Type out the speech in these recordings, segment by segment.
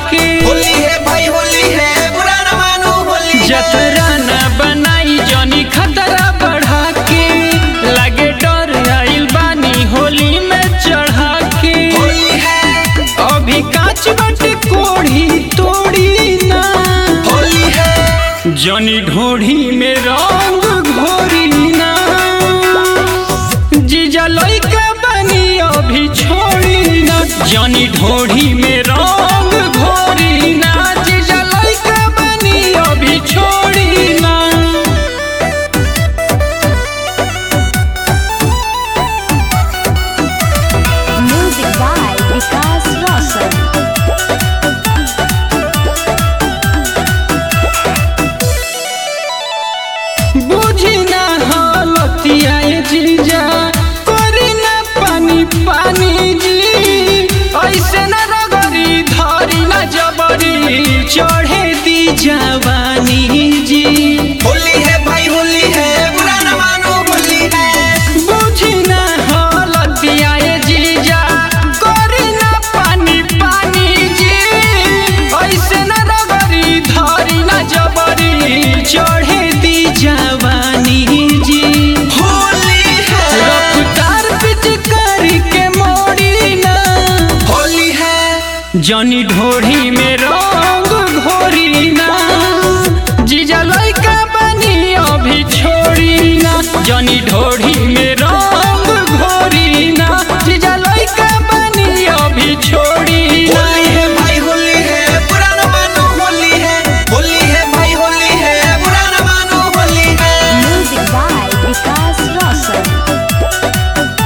के होली है भाई होली है बुरा न मानो होली है जतरा न बनाई जनी खतरा बढ़ा के लगे डर आइल बानी होली में चढ़ा के होली है अभी कांच बटे कोढ़ी तोड़ी ना होली है जनी ढोढ़ी में रंग घोरी ना जीजा लइका बनी अभी छोड़ी ना जनी ढोढ़ी में रंग घोरी ना जीजा लइका बनी अभी छोड़ी ना Music by Vikas Roshan. बुझी ना हालतिया ये जीजा करी ना पानी पानी जी ऐसे न रगरी धरी ना जबरी चढ़े दी जवानी जी होली है भाई होली है बुरा न मानो होली है बुझी ना हालतिया ये जीजा करी ना पानी पानी जी ऐसे न रगरी धरी ना जबरी चढ़े दी जवानी जी होली है रफ्तार पिचकारी के मोड़ी ना होली है जनी ढोढ़ी में रंग घोरी ना जीजा लइका बनी अभी छोड़ी ना जनी ढोढ़ी में रंग घोरी ना जीजा लइका बनी अभी छोड़ी ना होली है भाई होली है बुरा न मानो होली है होली है भाई होली है बुरा न मानो होली है Music by Vikas Roshan.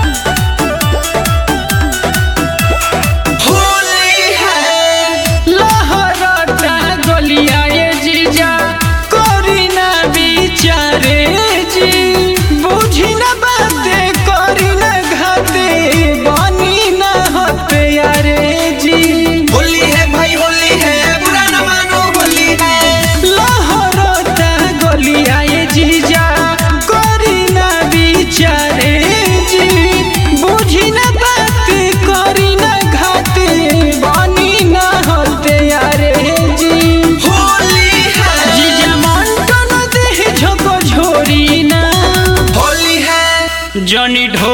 Holi है लहरता गलिया ये जीजा करी ना बिचारे जी बुझी ना बाते करी ना घाते बनी ना हते यारे जी होली है भाई होली है बुरा न मानो होली है लहरता गलिया ये जीजा करी ना बिचारे जी बुझी ना बाते करी ना घाते बनी ना हते यारे जी होली है जीजा मंटन देह झको झोरी ना होली है जनी ढो